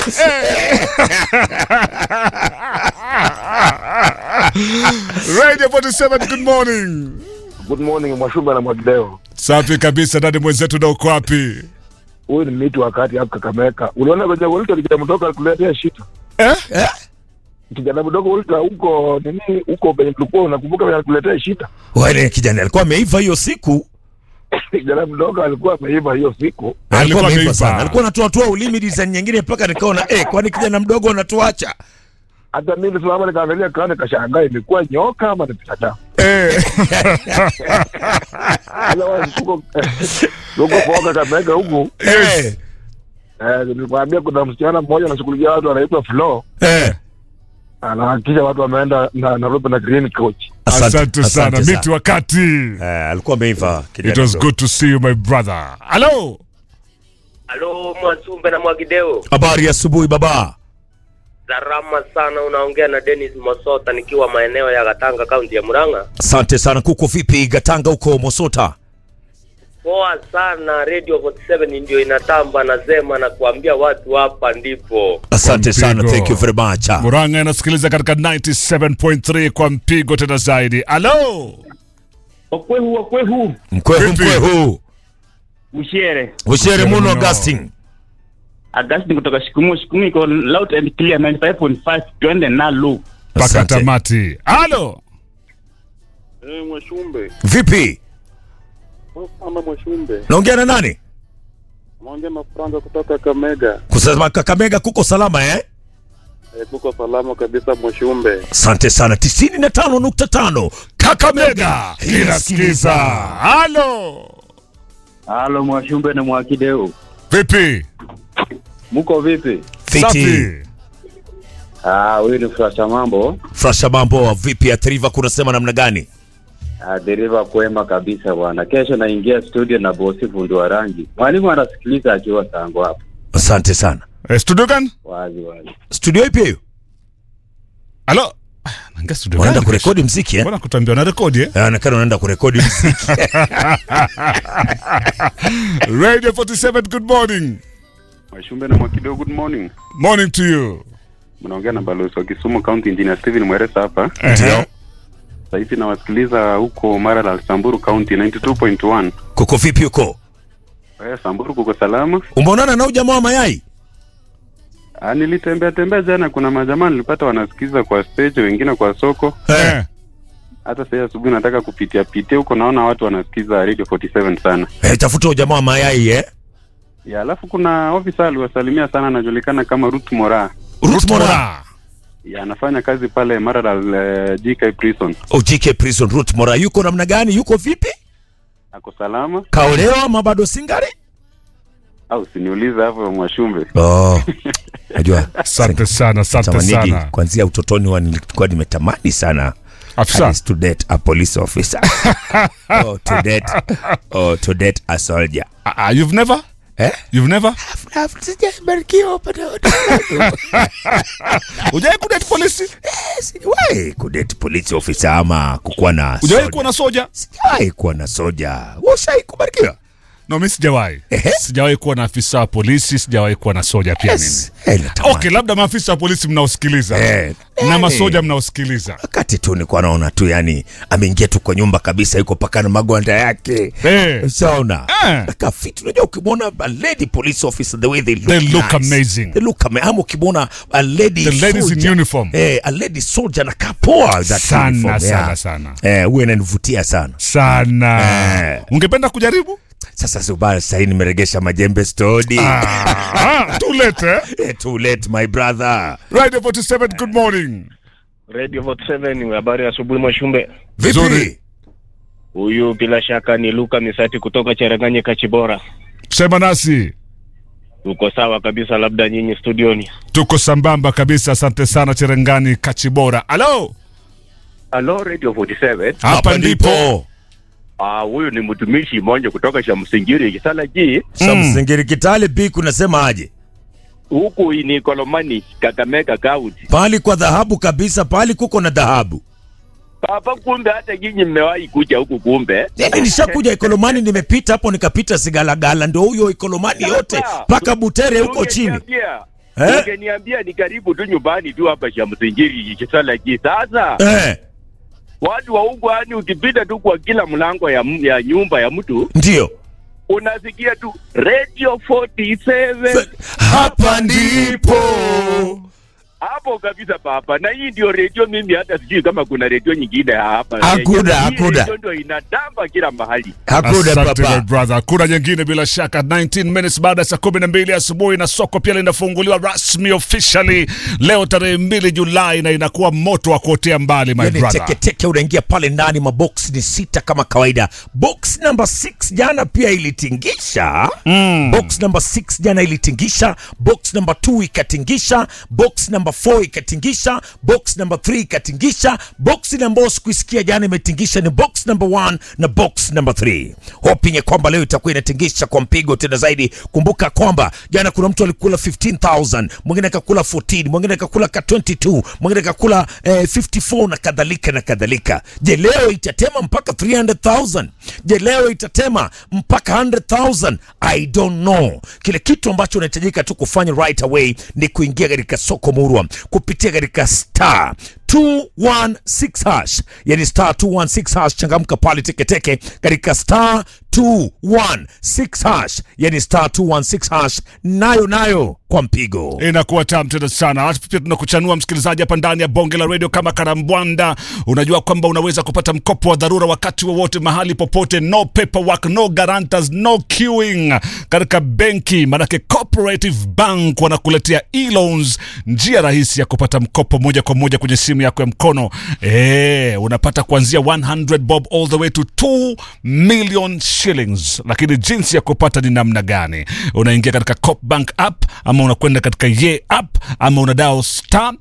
Radio 47 good morning. Good morning Mwashumba na Mwagideo. Safi kabisa dada mwenzetu na uko wapi? Huyu ni miti wakati hapo Kakameka. Uliona kwenye Wolta kijana mdogo alikuletea shida. Eh? Kijana mdogo Wolta huko nini huko penye tulikuwa unakumbuka penye alikuletea shida. Wale kijana alikuwa ameiva hiyo siku. Kijana mdogo alikuwa ameiva hiyo siku. Alikuwa ameiva. sana. Alikuwa anatoa toa ulimi design nyingine mpaka nikaona eh, kwani kijana mdogo anatuacha? Hata mimi simama nikaangalia kana kashangaa imekuwa nyoka ama ni binadamu. Eh. Otherwise huko huko kwa Kakameka huku Yes. eh, nilikwambia kuna msichana mmoja anashughulikia watu anaitwa Flo. Eh. Anahakikisha watu wameenda na Nairobi na green coach. Asante sana. Miti wakati. Eh, alikuwa ameiva kijana. It was mdogo. good to see you my brother. Hello. Halo Mwasumbe na Mwagideo, Habari ya asubuhi baba. salama sana. Unaongea na Dennis Mosota nikiwa maeneo ya Gatanga, kaunti ya Murang'a. Asante sana. Kuko vipi Gatanga huko Mosota? Poa sana, Radio 47 ndio inatamba na zema na kuambia watu hapa ndipo. Asante Kwa sana. mpigo. Thank you very much. Murang'a inasikiliza katika 97.3 kwa mpigo tena zaidi. Hello. okwehu okwehu Mkwehu Vipi? mkwehu. ushere Ushere muno muno. Augustine. agasti kutoka shikumu shikumu iko loud and clear 95.5 twende nalo Paka Asante. tamati. Hello. Eh, Mwashumbe. Vipi? Mama Mwashumbe. Naongea na nani? Naongea na Franka kutoka Kamega. Kusema Kakamega kuko salama eh? Eh, tuko salama kabisa Mwashumbe. Asante sana. 95.5 Kakamega inasikiliza. Hello. halo mwashumbe na mwakideo Vipi? muko vipi Fiti. Safi. ah huyu ni frasha mambo Frasha mambo vipi? Atriva kunasema namna gani? ah, dereva kwema kabisa bwana kesho naingia studio na bosi fundi wa rangi mwalimu anasikiliza akiwa sango hapo Asante sana. Eh, studio gani? wazi wazi Studio ipi hiyo? Hello. Ah, Naingia studio Unaenda gani? kurekodi mziki eh? Mbona kutambia na rekodi eh? Anaonekana unaenda kurekodi mziki. Radio 47 good morning. Mwashumbe na Mwakideo, good morning. Morning to you. Mnaongea na balozi wa Kisumu County Engineer Steven Mweresa hapa. Ndio. Sasa hivi nawasikiliza huko Maralal, Samburu County 92.1. Kuko vipi huko? Eh, Samburu kuko salama. Umeonana na huyu jamaa wa mayai? Ah, nilitembea tembea jana, kuna majamaa nilipata wanasikiza kwa stage, wengine kwa soko. Eh. Hata sasa asubuhi nataka kupitia pitia huko, naona watu wanasikiza Radio 47 sana. Eh, tafuta huyu jamaa wa mayai eh? Ya, alafu kuna ofisa aliwasalimia sana, anajulikana kama Ruth Mora. Ruth Mora. Mora. Ya, anafanya kazi pale Maralal uh, GK Prison. Oh, GK Prison Ruth Mora. Yuko namna gani? Yuko vipi? Ako salama Kaolewa ama bado singari? au siniulize hapo Mwashumbe. Oh. Najua. Asante sana, asante Tamanigi sana. kuanzia utotoni wa nilikuwa nimetamani sana Afisa. At least to date a police officer. oh, to date. Oh, to date a soldier. Ah, ah, you've never? Eh? You've never? Sijabarikiwa bado. Hujai kudate polisi? Sijawahi kudate police officer ama kukuwa na Hujai soldier. kuwa na soja? Sijawahi kuwa na soja. Ushai kubarikiwa? No, mimi sijawahi. Ehe. Sijawahi kuwa na afisa wa polisi, sijawahi kuwa na soja pia Yes. Eh, natamani. Okay, labda maafisa wa polisi mnaosikiliza Eh. na Eh. masoja mnaosikiliza. wakati tu nilikuwa naona tu yani ameingia tu kwa nyumba kabisa yuko paka na magwanda yake Eh. sauna Eh. akafiti unajua ukimwona a lady police officer the way they look, They look nice. amazing. they look ama ama ukimwona a lady The ladies in soldier, uniform. eh, a lady soldier na kapoa that Sana, uniform, sana, yeah. sana. eh huwa inanivutia sana Sana. Eh. Ungependa kujaribu? sasa subaya sahii nimeregesha majembe stodi Ah, too late, eh? eh, too late my brother Radio 47, good morning. Radio 47 habari ya asubuhi Mwashumbe. vipi Vizuri. Huyu bila shaka ni Luka Misati kutoka Cheranganye Kachibora. Sema nasi. Tuko sawa kabisa, labda nyinyi studioni. Tuko sambamba kabisa, asante sana Cherengani Kachibora. Halo, Halo Radio 47. hapa ndipo. Ah, huyu ni mtumishi mmoja kutoka cha Msingiri Kisala G. samsingiri kitale b kunasema aje Huku ni Kolomani, Kakamega County. pali kwa dhahabu kabisa pali kuko na dhahabu Papa, kumbe hata nyinyi mmewahi kuja huku kumbe. yani nishakuja ikolomani nimepita hapo nikapita sigalagala ndio huyo ikolomani yote mpaka butere huko chini Ungeniambia, Eh? ungeniambia ni karibu tu nyumbani tu hapa Shamsingiri Kisalaki. Sasa Eh, watu wa huko, yani ukipita tu kwa kila mlango ya, m- ya nyumba ya mtu ndio unasikia tu radio 47 hapa ndipo hapo kabisa papa, na hii ndio redio. Mimi hata sijui kama kuna redio nyingine hapa Hakuna, Kenya. Hii hakuna. redio ndio inatamba kila mahali. hakuna Asante my papa brother. Kuna nyingine bila shaka 19 minutes baada ya saa kumi na mbili asubuhi na soko pia linafunguliwa rasmi officially leo tarehe mbili Julai na inakuwa moto wa kuotea mbali my yani brother. teketeke unaingia pale ndani mabox ni sita kama kawaida box number 6 jana pia ilitingisha mm. box number 6 jana ilitingisha box number 2 ikatingisha box number 4 ikatingisha box number 3 ikatingisha box ambayo sikuisikia jana imetingisha ni box number 1 na box number 3 hoping ya kwamba leo itakuwa inatingisha kwa mpigo tena zaidi kumbuka kwamba jana kuna mtu alikula 15000 mwingine akakula 14 mwingine akakula ka 22 mwingine akakula eh, 54 na kadhalika na kadhalika je leo itatema mpaka 300000 je leo itatema mpaka 100000 i don't know kile kitu ambacho unahitajika tu kufanya right away ni kuingia katika soko murwa kupitia katika star 216 hash yani star 216 hash changamka pale teketeke katika star 216 hash yani star 216 hash nayo nayo kwa mpigo inakuwa tamu tena sana. Alafu pia tunakuchanua msikilizaji hapa ndani ya bonge la redio kama karambwanda. Unajua kwamba unaweza kupata mkopo wa dharura wakati wowote, mahali popote, no paperwork, no guarantors, no queuing katika benki, manake Cooperative Bank wanakuletea e-loans, njia rahisi ya kupata mkopo moja kwa moja kwenye simu yako ya mkono. E, unapata kuanzia 100 bob all the way to 2 million shillings. Lakini jinsi ya kupata ni namna gani? Unaingia katika Coop Bank app ama unakwenda katika ye app ama una dial star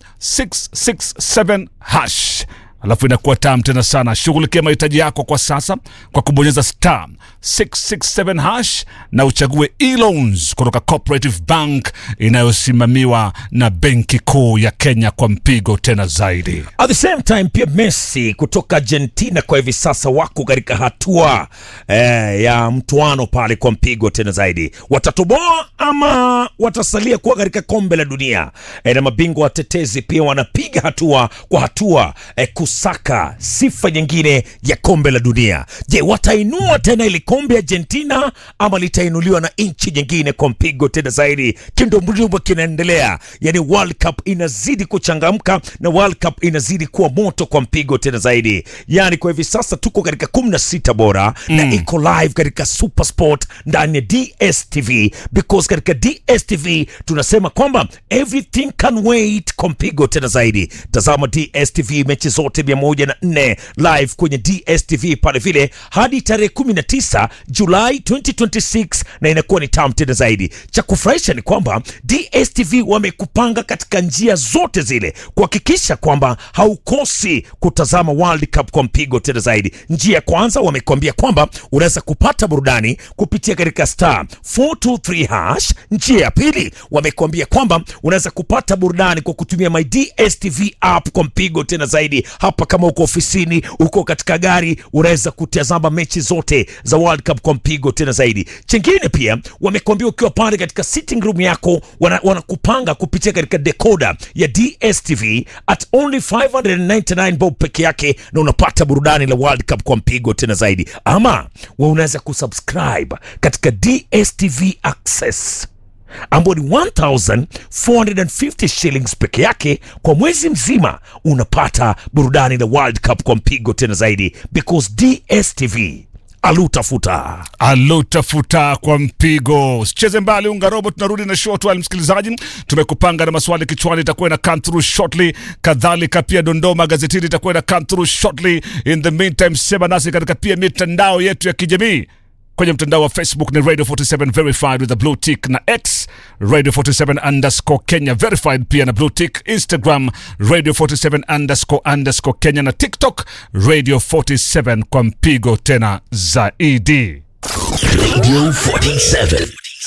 667 hash alafu inakuwa tam tena sana shughulikia mahitaji yako kwa sasa kwa kubonyeza star 667 hash na uchague e-loans kutoka cooperative bank inayosimamiwa na benki kuu ya kenya kwa mpigo tena zaidi At the same time pia Messi kutoka Argentina kwa hivi sasa wako katika hatua eh, ya mtuano pale kwa mpigo tena zaidi. Watatoboa ama watasalia kuwa katika kombe la dunia? Eh, na mabingwa watetezi pia wanapiga hatua kwa hatua eh, kusaka sifa nyingine ya kombe la dunia. Je, watainua tena ili kombe Argentina ama litainuliwa na nchi nyingine kwa mpigo tena zaidi? Kindombulimbwe kinaendelea, yani World Cup inazidi kuchangamka na World Cup inazidi kuwa moto kwa mpigo tena zaidi. Yani kwa hivi sasa tuko katika 16 bora mm. na iko live katika Super Sport ndani ya DStv because katika DStv tunasema kwamba everything can wait kwa mpigo tena zaidi. Tazama DStv mechi zote 104 live kwenye DStv pale vile hadi tarehe 19 Julai 2026 na inakuwa ni tamu tena zaidi. Cha kufurahisha ni kwamba DStv wamekupanga katika njia zote zile kuhakikisha kwamba haukosi kutazama World Cup kwa mpigo tena zaidi. Njia ya kwanza wamekwambia kwamba unaweza kupata burudani kupitia katika star 423 hash. Njia ya pili wamekwambia kwamba unaweza kupata burudani kwa kutumia my DStv app kwa mpigo tena zaidi. Hapa kama uko ofisini, uko katika gari, unaweza kutazama mechi zote za World Cup kwa mpigo tena zaidi. Chingine pia wamekwambia ukiwa pale katika sitting room yako, wana- wanakupanga kupitia katika decoder ya DStv at only 599 bob peke yake, na unapata burudani la World Cup kwa mpigo tena zaidi. Ama we unaweza kusubscribe katika DStv Access ambao ni 1450 shillings peke yake kwa mwezi mzima, unapata burudani la World Cup kwa mpigo tena zaidi, because DStv alutafuta alutafuta kwa mpigo. Usicheze mbali, unga robo, tunarudi na short while. Msikilizaji, tumekupanga na maswali kichwani, itakuwa na come through shortly. Kadhalika pia dondoo magazetini itakuwa na come through shortly. In the meantime, sema nasi katika pia mitandao yetu ya kijamii kwenye mtandao wa Facebook ni Radio 47 verified with a blue tick na X Radio 47 underscore Kenya verified pia na blue tick. Instagram Radio 47 underscore underscore Kenya na TikTok Radio 47 kwa mpigo tena zaidi. Radio 47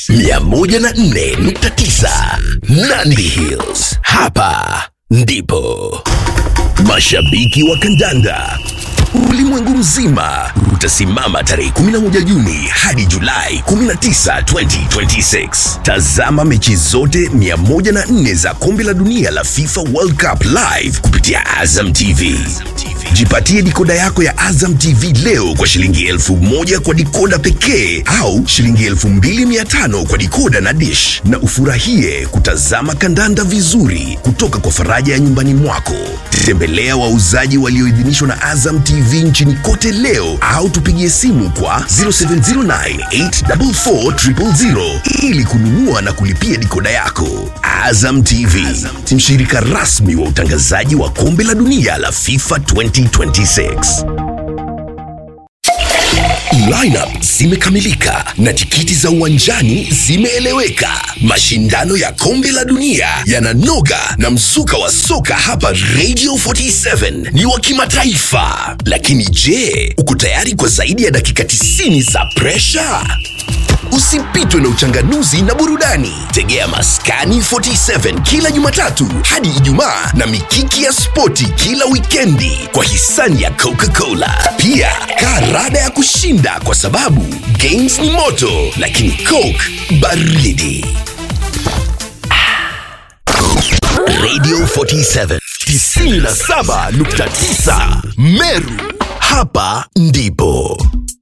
104.9 Nandi Hills. Hapa ndipo mashabiki wa kandanda ulimwengu mzima utasimama tarehe 11 Juni hadi Julai 19, 2026. Tazama mechi zote 104 za kombe la dunia la FIFA World Cup live kupitia Azam TV. Jipatie dikoda yako ya Azam TV leo kwa shilingi elfu moja kwa dikoda pekee au shilingi elfu mbili mia tano kwa dikoda na dish, na ufurahie kutazama kandanda vizuri kutoka kwa faraja ya nyumbani mwako. Tembelea wauzaji walioidhinishwa na Azam TV nchini kote leo au tupigie simu kwa 0709844000 ili kununua na kulipia dikoda yako. Azam TV, mshirika rasmi wa utangazaji wa kombe la dunia la FIFA 2026. Lineup zimekamilika na tikiti za uwanjani zimeeleweka. Mashindano ya kombe la dunia yananoga na mzuka wa soka hapa Radio 47 ni wa kimataifa. Lakini je, uko tayari kwa zaidi ya dakika 90 za presha? Usipitwe na uchanganuzi na burudani. Tegea Maskani 47 kila Jumatatu hadi Ijumaa na mikiki ya spoti kila wikendi kwa hisani ya Coca-Cola. Pia karada ya kushinda kwa sababu games ni moto, lakini Coke baridi. Radio 47 97.9 Meru, hapa ndipo